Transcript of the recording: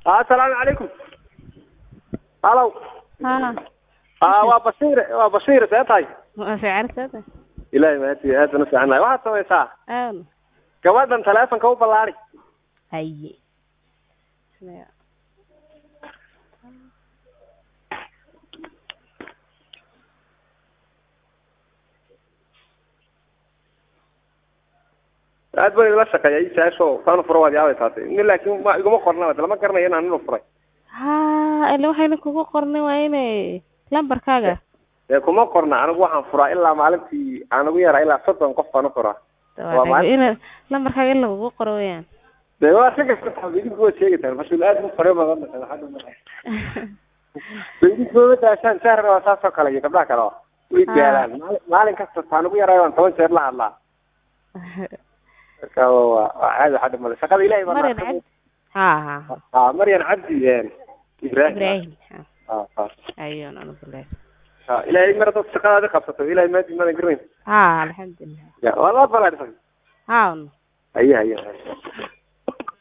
assalaamu calaykum halow ها aa waa bashiir waa bashiir see tahay waa fiican sada ilaahay mahadsi aad baan u fiicannahay waxaad samaysaa awn gabadhan taleefonka u ballaari haye aad baan idila shaqeeya i saasho saanu furo waad yaabay taatay ni laakiin ma iguma qorna lama garanayo inaan inu furay ha ila waxayna kugu qornay waa inay lambarkaaga dee kuma qorna anigu waxaan furaa ilaa maalintii aan ugu yaraa ilaa soddon qof baan u furaa Waa maalin- ina lambarkaaga in lagugu qoro weyaan dee waa ka gasata idinku waad sheegataan mas-uul aad u fare badan idinkuuma daashaan sahrna waa saas oo kale iyo gabdhaha kale oo way Ah. gaalaan maali- maalin kasta taan ugu yaraa waan toban jeer la hadlaa marka waa waa caadi waxa dhimale shaqada ilahay baa maryan naxariis- cabdi ha ha ha ah maryan cabdi een, ibrahim ibrahim ha ah ah ayun anigu leeyahay ah ilaahay mar dad shaqadaadi qabsato ilahay maadi madan garanayn ha alxamdulilah ya waa laa balaadhisan ha haye haye